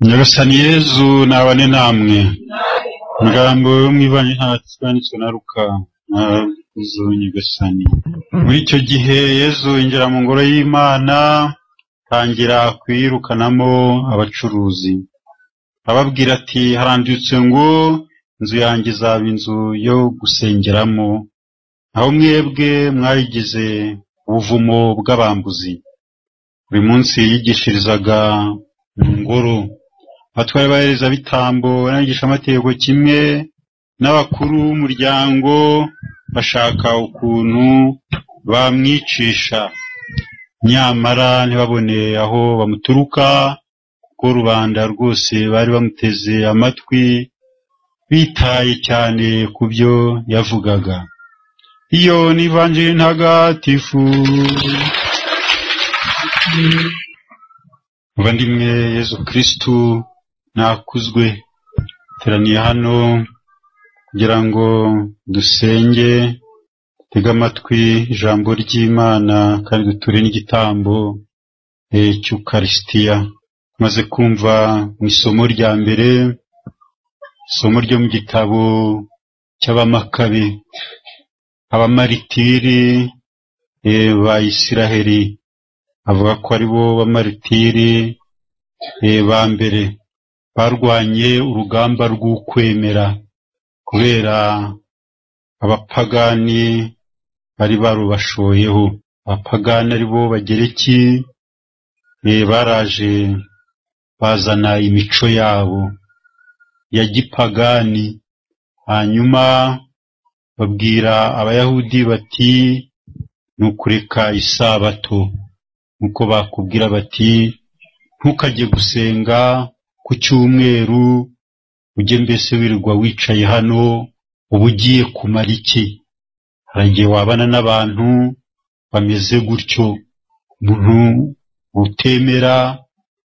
Nyagasani Yezu nabane namwe umugambi wo mu ibanye hacu wanditswe na Luka mwakoze Nyagasani muri icyo gihe Yezu yinjira mu ngoro y'Imana atangira kuyirukanamo abacuruzi ababwira ati haranditse ngo inzu yanjye izaba inzu yo gusengeramo aho mwebwe mwayigize ubuvumo bw'abambuzi buri munsi yigishirizaga mu ngoro abatware b'abaherezabitambo n'abigishamategeko kimwe n'abakuru b'umuryango bashaka ukuntu bamwicisha nyamara ntibabone aho bamuturuka kuko rubanda rwose bari bamuteze amatwi bitaye cyane ku byo yavugaga iyo n'ivanjiri ntagatifu muvandimwe yezu kirisitu nakuzwe teraniye hano kugira ngo dusenge dutege amatwi ijambo ry'imana kandi duture n'igitambo cy'ukarisitiya tumaze kumva mu isomo rya mbere isomo ryo mu gitabo cy'abamakabe abamaritiri ba isiraheli avuga ko ari bo bamaritiri ba mbere barwanye urugamba rw'ukwemera kubera abapagani bari barubashoyeho abapagani ari bo bagereki baraje bazana imico yabo ya gipagani hanyuma babwira abayahudi bati ni ukureka isabato nk'uko bakubwira bati ntukajye gusenga ku cyumweru ujye mbese wirirwa wicaye hano uba ugiye kumara iki hari igihe wabana n'abantu bameze gutyo umuntu utemera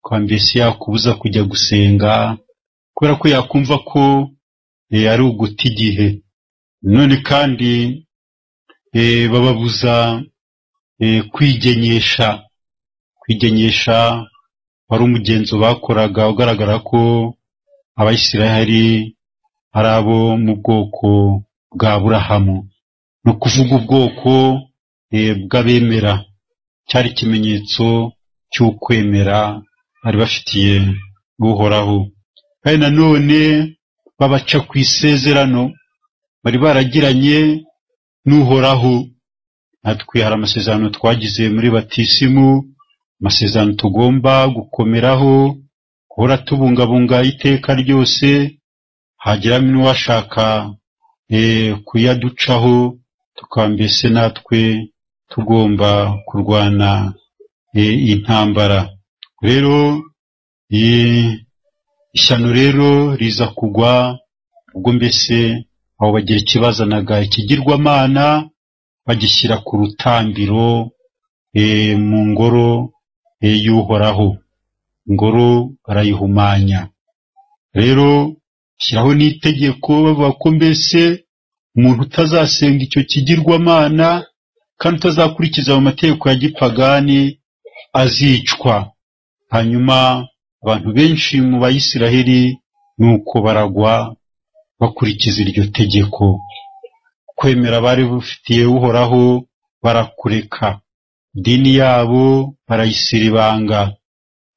kwa mbese yakubuza kujya gusenga kubera ko yakumva ko ari uguta igihe none kandi bababuza kwigenyesha kwigenyesha wari umugenzo bakoraga ugaragara ko abayisiraheli ari abo mu bwoko bwa burahamu ni ukuvuga ubwoko bw'abemera cyari ikimenyetso cy'ukwemera bari bafitiye uhoraho kandi nanone babaca ku isezerano bari baragiranye n'uhoraho natwe hari amasezerano twagize muri batisimu amasezerano tugomba gukomeraho guhora tubungabunga iteka ryose hagiramo n'uwashaka kuyaducaho tukaba mbese natwe tugomba kurwana intambara rero ishyano rero riza kugwa ubwo mbese aho bagira ikibazanaga ikigirwamana bagishyira ku rutambiro mu ngoro y'uhoraho ingoro barayihumanya rero shyiraho n'itegeko bavuga ko mbese umuntu utazasenga icyo kigirwamana kandi utazakurikiza mu mategeko ya gipagani azicwa hanyuma abantu benshi mu bayisiraheli ni uko baragwa bakurikiza iryo tegeko kwemera bari bufitiye uhoraho barakureka idini yabo barayisira ibanga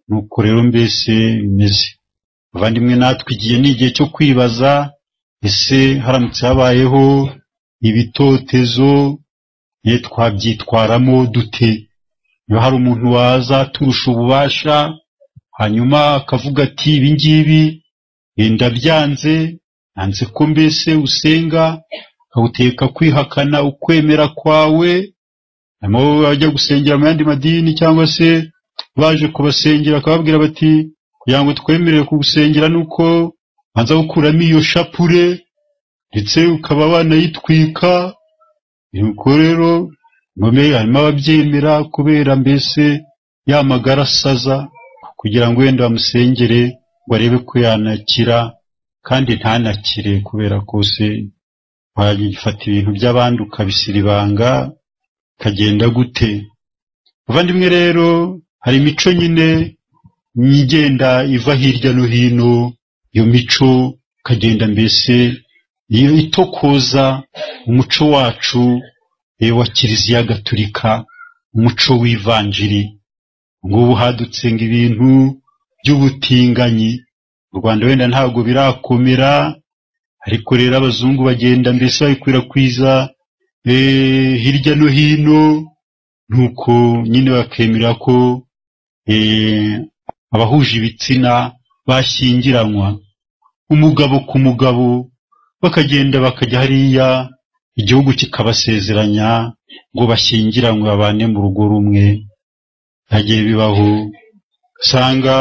nuko rero mbese bimeze abavandimwe natwe igihe ni igihe cyo kwibaza ese haramutse habayeho ibitotezo twabyitwaramo dute niba hari umuntu waza turusha ububasha hanyuma akavuga ati ibi ngibi ndabyanze nanze ko mbese usenga akaguteka kwihakana ukwemera kwawe harimo bajya gusengera mu yandi madini cyangwa se baje kubasengera bakababwira bati kugira ngo twemerere kugusengera ni uko banza gukuramo iyo shapure ndetse ukaba wanayitwika nuko rero harimo ababyemera kubera mbese yamagara asaza kugira ngo wenda bamusengere ngo arebe ko yanakira kandi ntanakire kubera kose wafata ibintu by'abandi ukabisira ibanga bikagenda gute abavandimwe rero hari imico nyine igenda iva hirya no hino iyo mico ikagenda mbese iyo itokoza umuco wacu eh, wa kiliziya gatulika umuco w'ivanjiri ngubu hadutse ngo ibintu by'ubutinganyi u rwanda wenda ntabwo birakomera ariko rero abazungu bagenda mbese babikwirakwiza eh, hirya no hino nuko nyine bakemera ko eh, abahuje ibitsina bashyingiranywa umugabo ku mugabo bakagenda bakajya hariya igihugu kikabasezeranya ngo bashyingiranywe babane mu rugo rumwe byagiye bibaho usanga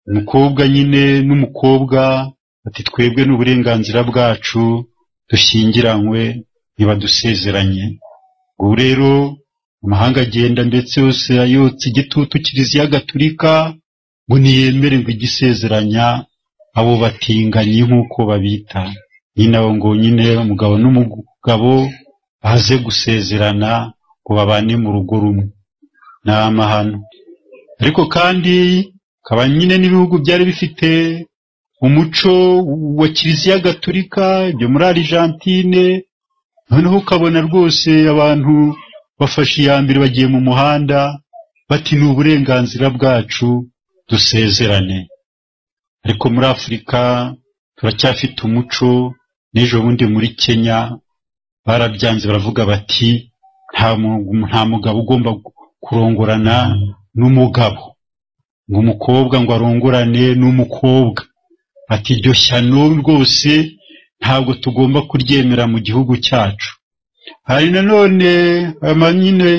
umukobwa nyine n'umukobwa ati twebwe ni uburenganzira bwacu dushyingiranywe ntibadusezeranye ubu rero amahanga agenda ndetse yose yotsa igitutu kiliziya gatulika ngo ntiyemere ngo igisezeranya abo batinganyi nk'uko babita nyine abo ngo nyine umugabo n'umugabo baze gusezerana ngo babane mu rugo rumwe ni amahano ariko kandi kaba nyine n'ibihugu byari bifite umuco wa kiliziya gatulika ibyo muri arijantine noneho ukabona rwose abantu bafashe iya mbere bagiye mu muhanda bati ni uburenganzira bwacu dusezerane ariko muri afurika turacyafite umuco n'ejo bundi muri kenya barabyanze baravuga bati nta mu- nta mugabo ugomba kurongorana n'umugabo ngo umukobwa ngo arongorane n'umukobwa ati iryo shyano rwose ntabwo tugomba kuryemera mu gihugu cyacu hari nanone ama nyine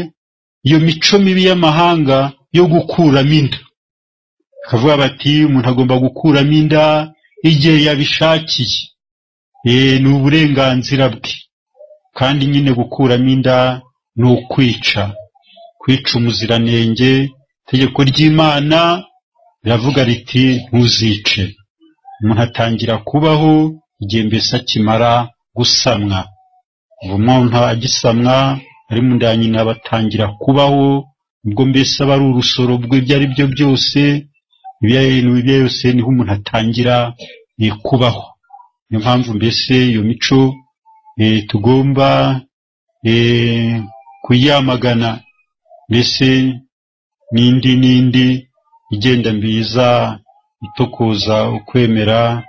iyo mico mibi y'amahanga yo gukuramo inda bakavuga bati umuntu agomba gukuramo inda igihe yabishakiye Eh, ni uburenganzira bwe kandi nyine gukuramo inda ni ukwica kwica umuziranenge itegeko ry'imana riravuga riti ntuzice umuntu atangira kubaho igihe mbese akimara gusamwa ubu umuntu agisamwa ari mu nda ya nyina aba atangira kubaho ubwo mbese aba ari urusoro rw'ibyo ari byo byose ibintu ibyo ari byo byose niho umuntu atangira eh, kubaho niyo mpamvu mbese iyo mico eh, tugomba eh, kuyamagana mbese n'indi n'indi igenda mbiza itokoza ukwemera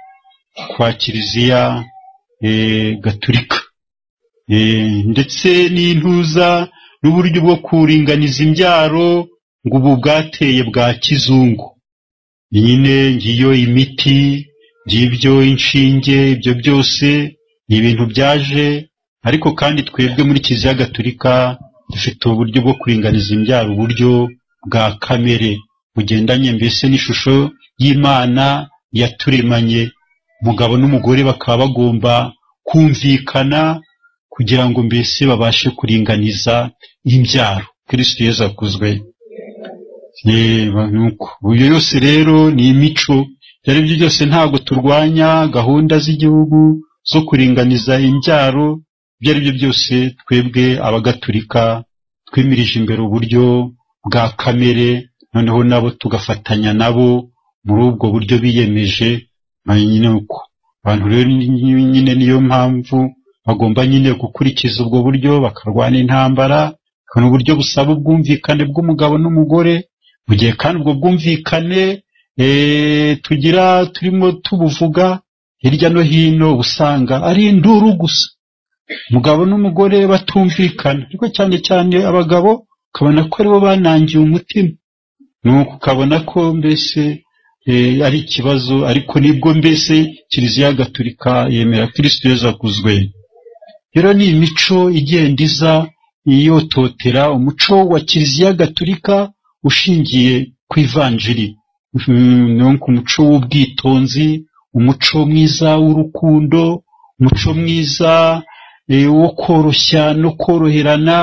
kwa kiliziya eh, gatulika Eh, ndetse n'intuza n'uburyo bwo kuringaniza imbyaro ngo ubu bwateye bwa kizungu nyine ngiyo imiti ngibyo inshinge ibyo byose ni ibintu byaje ariko kandi twebwe muri kiliziya gatulika dufite uburyo bwo kuringaniza imbyaro uburyo bwa kamere bugendanye mbese n'ishusho y'imana yaturemanye umugabo n'umugore bakaba bagomba kumvikana kugira ngo mbese babashe kuringaniza imbyaro kristo yesu akuzwe Yeba, nuko ibyo yose rero ni imico ibyo ari byo byose ntabwo turwanya gahunda z'igihugu zo kuringaniza imbyaro ibyo ari byo byose twebwe abagaturika twimirije imbere uburyo bwa kamere noneho nabo tugafatanya nabo muri ubwo buryo biyemeje na nyine uko abantu rero ni- nyine niyo mpamvu bagomba nyine gukurikiza ubwo buryo bakarwana intambara bakabona uburyo busaba ubwumvikane bw'umugabo n'umugore mu gihe kandi ubwo bwumvikane eh, tugira turimo tubuvuga hirya no hino usanga ari induru gusa umugabo n'umugore batumvikana ariko cyane cyane abagabo ukabona ko aribo banangiye umutima nuko ukabona ko mbese eh, ari ikibazo ariko nibwo mbese kiliziya gatulika yemera kristo yezu akuzwe rero ni imico igenda iza yototera umuco wa kiliziya gatulika ushingiye ku ivanjiri Mm, ni wo ku muco w'ubwitonzi umuco mwiza w'urukundo umuco mwiza eh, wo koroshya no koroherana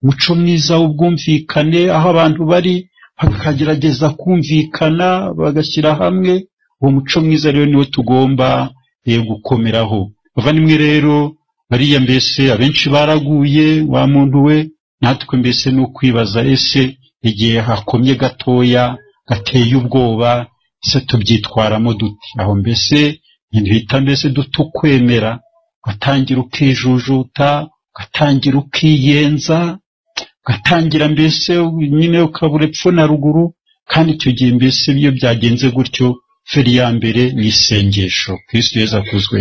umuco mwiza w'ubwumvikane aho abantu bari bakagerageza kumvikana bagashyira hamwe uwo muco mwiza rero niwo tugomba eh, gukomeraho bavandimwe rero bariya mbese abenshi baraguye wa muntu we natwe mbese ni ukwibaza ese igihe hakomye gatoya gateye ubwoba ese tubyitwaramo duti aho mbese ntihita mbese duta ukwemera ugatangira ukijujuta ugatangira ukiyenza ugatangira mbese nyine ukabura epfo na ruguru kandi icyo gihe mbese iyo byagenze gutyo feri ya mbere ni isengesho kirisitu yezu akuzwe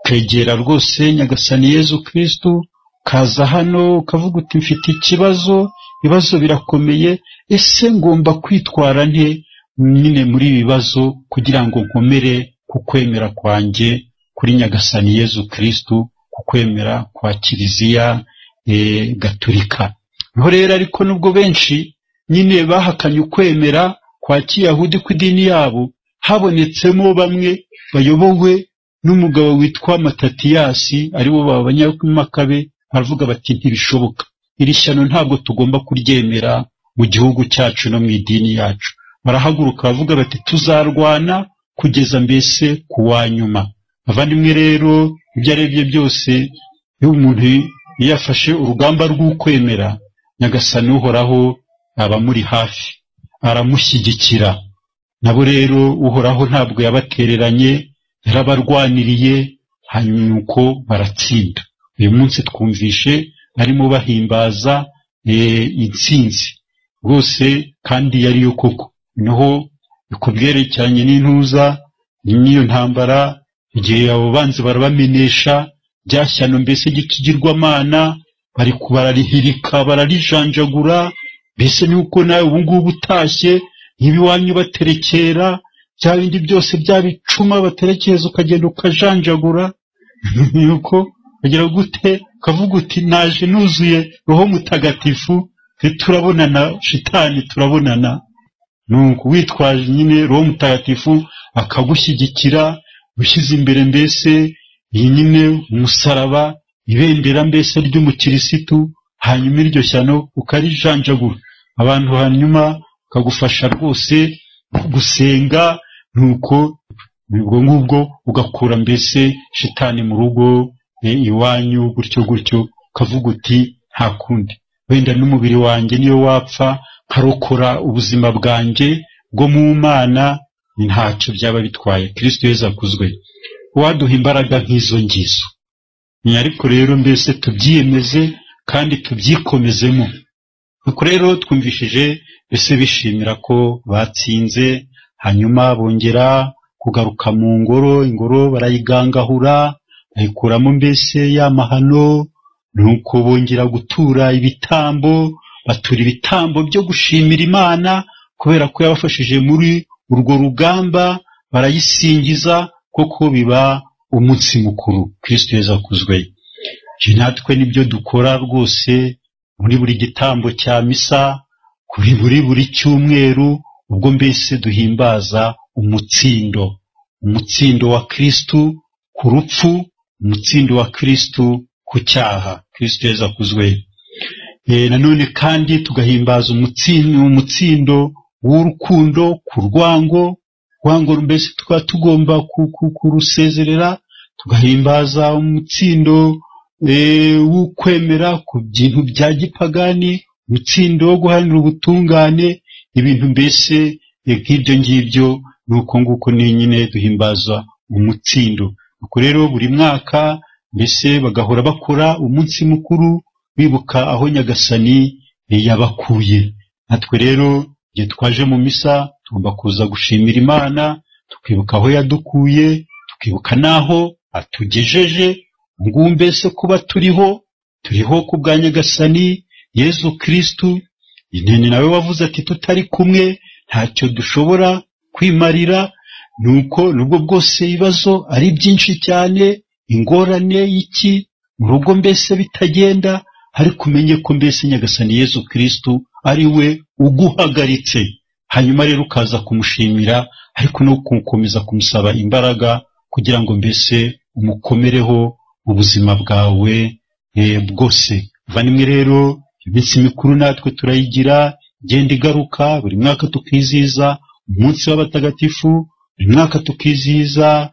kwegera rwose nyagasani yezu kirisitu ukaza hano ukavuga uti mfite ikibazo ibibazo birakomeye ese ngomba kwitwara nte nyine muri ibi bibazo kugira ngo nkomere ku kwemera kwanjye kuri nyagasani yezu kirisitu ku kwemera kwa kiliziya gaturika niho rero ariko nubwo benshi nyine bahakanye ukwemera kwa kiyahudi kw'idini yabo habonetsemo bamwe bayobowe n'umugabo witwa matatiyasi aribo baba abanyamakabe baravuga bati ntibishoboka iri shyano ntabwo tugomba kuryemera mu gihugu cyacu no mu idini yacu barahaguruka baravuga bati tuzarwana kugeza mbese ku wa nyuma abavandimwe rero ibyo ari byo byose iyo umuntu yafashe urugamba rw'ukwemera nyagasani uhoraho aba amuri hafi aramushyigikira nabo rero uhoraho ntabwo yabatereranye yarabarwaniriye hanyuma uko baratsinda uyu munsi twumvishe arimo bahimbaza intsinzi rwose kandi yariyo koko naho ku byerekeranye n'intuza n'iyo ntambara igihe abo banzi barabamenesha shyano mbese ry'ikigirwamana bari kubararihirika bararijanjagura mbese nuko nawe ubu ngubu utashye ntiba iwanyu baterekera bya bindi byose bya bicuma baterekeza ukagenda ukajanjagura nuko ukagira gute ukavuga uti naje nuzuye roho mutagatifu turabonana shitani turabonana nuko witwaje nyine roho mutagatifu akagushyigikira ushyize imbere mbese iyi nyine umusaraba ibendera mbese ry'umukirisitu hanyuma iryo shyano ukarijanjagura abantu hanyuma ukagufasha rwose gusenga nuko ubwo ngubwo ugakura mbese shitani mu rugo iwanyu gutyo gutyo ukavuga uti nta kundi wenda n'umubiri wanjye niyo wapfa nkarokora ubuzima bwanjye bwo mu mana ntacyo byaba bitwaye kirisito yeza akuzwe waduha imbaraga nk'izo ngizo ariko rero mbese tubyiyemeze kandi tubyikomezemo nuko rero twumvishije mbese bishimira ko batsinze hanyuma bongera kugaruka mu ngoro ingoro barayigangahura bayikuramo mbese y'amahano nuko bongera gutura ibitambo batura ibitambo byo gushimira imana kubera ko yabafashije muri urwo rugamba barayisingiza koko biba umunsi mukuru kirisito yeza kuzweyo natwe nibyo dukora rwose muri buri gitambo cya misa kuri buri buri cyumweru ubwo mbese duhimbaza umutsindo umutsindo wa kirisitu ku rupfu umutsindo wa kirisitu ku cyaha kirisito yeza kuzwe nanone kandi tugahimbaza umutsindo w'urukundo ku rwango urwango mbese tukaba tugomba kurusezerera tugahimbaza umutsindo w'ukwemera ku bintu bya gipagani umutsindo wo guharanira ubutungane ibintu mbese nk'ibyo ngibyo ni uko nguko nyine duhimbaza umutsindo nuko rero buri mwaka mbese bagahora bakora umunsi mukuru bibuka aho nyagasani yabakuye natwe rero igihe twaje mu misa tugomba kuza gushimira imana tukibuka aho yadukuye tukibuka n'aho atugejeje ngubu mbese kuba turiho turiho ku bwa nyagasani yezu kirisitu intene nawe wavuze ati tutari kumwe ntacyo dushobora kwimarira nuko nubwo bwose ibibazo ari byinshi cyane ingorane y'iki mu rugo mbese bitagenda ariko umenye ko mbese nyagasani yezu kirisitu ari we uguhagaritse hanyuma rero ukaza kumushimira ariko no gukomeza kumusaba imbaraga kugira ngo mbese umukomereho ubuzima bwawe bwose vanimwe rero iminsi mikuru natwe turayigira igenda igaruka buri mwaka tukizihiza umunsi w'abatagatifu buri mwaka tukizihiza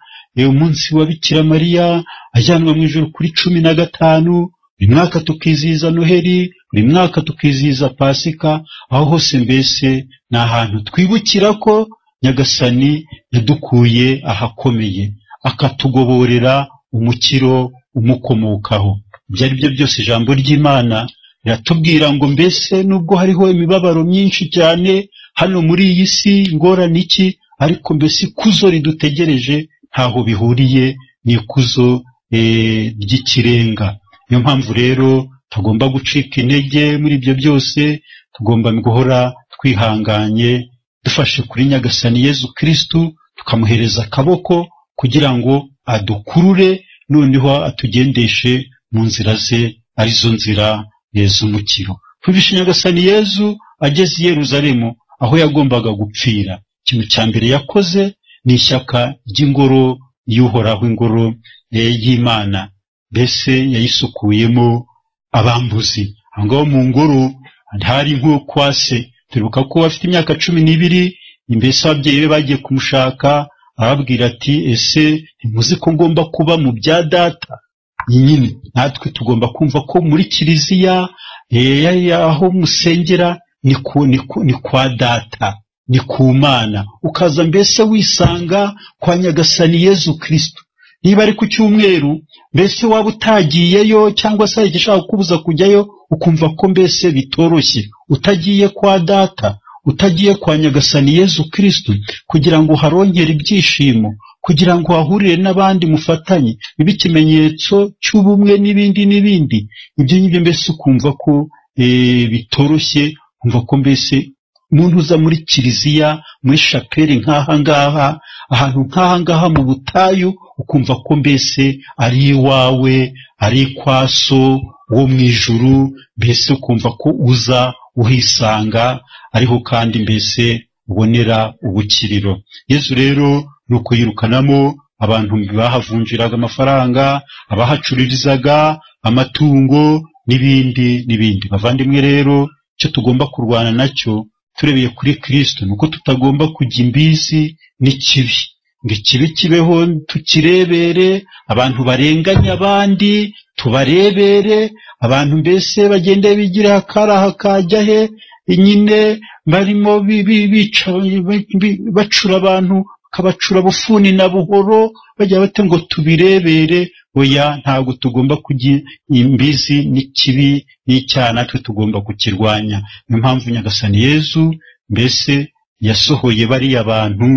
umunsi wa bikira mariya ajyanwa mu ijoro kuri cumi na gatanu buri mwaka tukizihiza noheli buri mwaka tukizihiza pasika aho hose mbese ni ahantu twibukira ko nyagasani yadukuye ahakomeye akatugoborera umukiro umukomokaho ibyo ari byo byose ijambo ry'imana riratubwira ngo mbese nubwo hariho imibabaro myinshi cyane hano muri iyi si ingorane iki ariko mbese ikuzo ridutegereje ntaho bihuriye n'ikuzo eh, ry'ikirenga niyo mpamvu rero tugomba gucika intege muri ibyo byose tugomba guhora twihanganye dufashe kuri nyagasani yezu kirisitu tukamuhereza akaboko kugira ngo adukurure noneho atugendeshe mu nzira ze arizo nzira eh, z'umukiro twumvishe nyagasani yezu ageze i yeruzalemu aho yagombaga gupfira ikintu cya mbere yakoze ni ishyaka ry'ingoro y'uhoraho ingoro eh, y'imana mbese yayisukuyemo abambuzi aho ngaho mu ngoro hari nko kwa se turibuka ko afite imyaka cumi n'ibiri mbese ababyeyi be bagiye kumushaka arababwira ati ese ntimuzi ko ngomba kuba mu bya data Iyi nyine natwe tugomba kumva ko muri kiliziya eh, ya- ya- aho musengera ni ku- ni ku- ni kwa data ni ku mana ukaza mbese wisanga kwa nyagasani yezu kristo niba ari ku cyumweru mbese waba utagiyeyo cyangwa se hari igishaka kubuza kujyayo ukumva ko mbese bitoroshye utagiye kwa data utagiye kwa nyagasani yezu kristo kugira ngo harongere ibyishimo kugira ngo hahurire n'abandi mufatanye bibe ikimenyetso cy'ubumwe n'ibindi n'ibindi ibyo ngibyo mbese ukumva ko eh, bitoroshye ukumva ko mbese umuntu uza muri kiliziya muri shapeli nk'aha ngaha ahantu nk'aha ngaha mu butayu ukumva ko mbese ari iwawe ari kwa so wo mu ijuru mbese ukumva ko uza uhisanga ariho kandi mbese ubonera ubukiriro yezu rero ni ukuyirukanamo abantu bahavunjiraga amafaranga abahacururizaga amatungo n'ibindi n'ibindi bavandimwe rero icyo tugomba kurwana nacyo turebeye kuri kristo ni uko tutagomba kujya imbizi n'ikibi ngo ikibi kibeho tukirebere abantu barenganya abandi tubarebere abantu mbese bagende bigira akaraha kajya he nyine barimo bi- bi- bica bi- bi- bacura abantu bakabacura bufuni na buhoro bajya bate ngo tubirebere oya ntabwo tugomba kujya imbizi n'ikibi n'icyaha natwe tugomba kukirwanya niyo mpamvu nyagasani yezu mbese yasohoye bariya bantu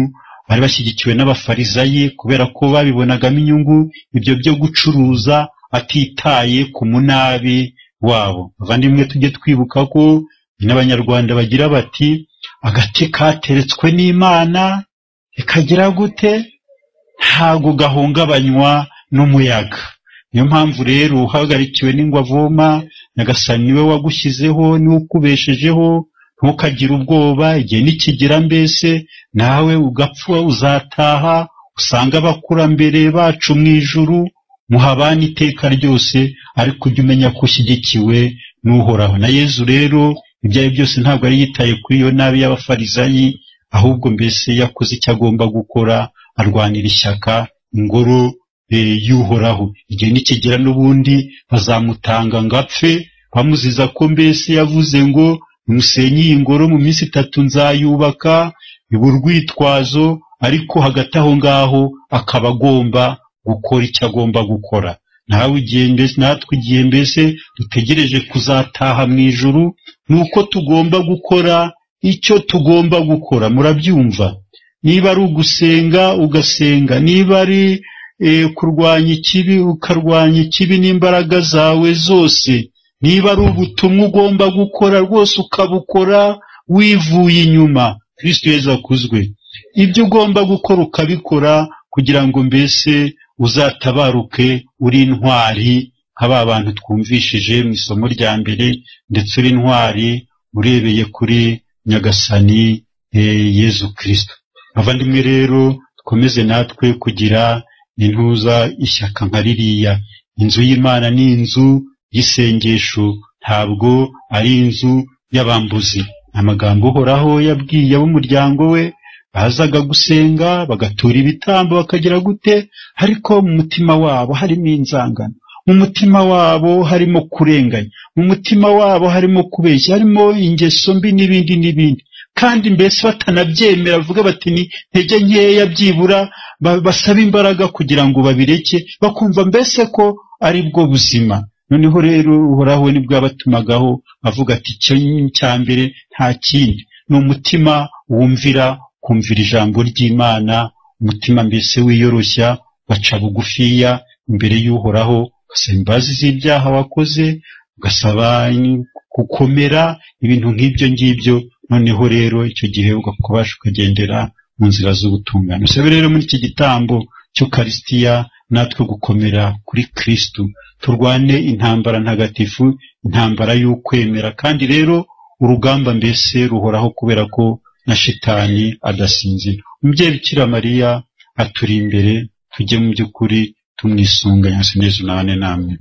bari bashyigikiwe n'abafarizayi kubera ko babibonagamo inyungu ibyo byo gucuruza atitaye ku munabi wabo bavandimwe tujye twibuka ko n'abanyarwanda bagira bati agati kateretswe n'imana ikagira gute ntabwo gahungabanywa n'umuyaga niyo mpamvu rero uhagarikiwe n'ingwa avoma nyagasani niwe wagushyizeho niwe ukubeshejeho ntukagire ubwoba igihe nikigera mbese nawe ugapfa uzataha usanga abakurambere bacu mu ijuru muhabana iteka ryose ariko ujye umenya ko ushyigikiwe n'uhoraho na yezu rero ibyo ari byo byose ntabwo yari yitaye kuri iyo nabi y'abafarizayi ahubwo mbese yakoze icyo agomba gukora arwanira ishyaka ingoro eh, y'uhoraho igihe nikigera n'ubundi bazamutanga ngo apfe bamuziza ko mbese yavuze ngo musenye iyi ngoro mu minsi itatu nzayubaka iba urwitwazo ariko hagati aho ngaho akaba agomba gukora icyo agomba gukora nawe igihe mbese natwe igihe mbese dutegereje kuzataha mu ijuru ni uko tugomba gukora icyo tugomba gukora murabyumva niba ari ugusenga ugasenga niba ari eh, kurwanya ikibi ukarwanya ikibi n'imbaraga zawe zose niba ari ubutumwa ugomba gukora rwose ukabukora wivuye inyuma kristo yezu akuzwe ibyo ugomba gukora ukabikora kugira ngo mbese uzatabaruke uri intwari nka ba bantu twumvishije mu isomo rya mbere ndetse uri intwari urebeye kuri nyagasani eh, yezu kristo abavandimwe rero dukomeze natwe kugira intuza ishyaka nka ririya inzu y'imana ni inzu y'isengesho ntabwo ari inzu y'abambuzi amagambo uhoraho yabwiye ab'umuryango we bazaga gusenga bagatura ibitambo bakagira gute ariko mu mutima wabo harimo inzangano mu mutima wabo harimo kurenganya mu mutima wabo harimo kubeshya harimo ingeso mbi n'ibindi n'ibindi kandi mbese batanabyemera bavuga bati ni intege nkeya byibura ba- basaba imbaraga kugira ngo babireke bakumva mbese ko ari bwo buzima noneho rero uhoraho we nibwo yabatumagaho avuga ati icyo ni icya mbere nta kindi ni umutima wumvira kumvira ijambo ry'imana umutima mbese wiyoroshya baca bugufiya imbere y'uhoraho ugasaba imbabazi z'ibyaha wakoze ugasaba gukomera ibintu nk'ibyo ngibyo noneho rero icyo gihe ukabasha ukagendera mu nzira z'ubutungane usabe rero muri iki gitambo cy'ukarisitiya natwe gukomera kuri kristu turwane intambara ntagatifu intambara y'ukwemera kandi rero urugamba mbese ruhoraho kubera ko na shitani adasinzira umubyeyi bikira mariya aturi imbere tujye mu by'ukuri tumwisunganya yesu n'amwe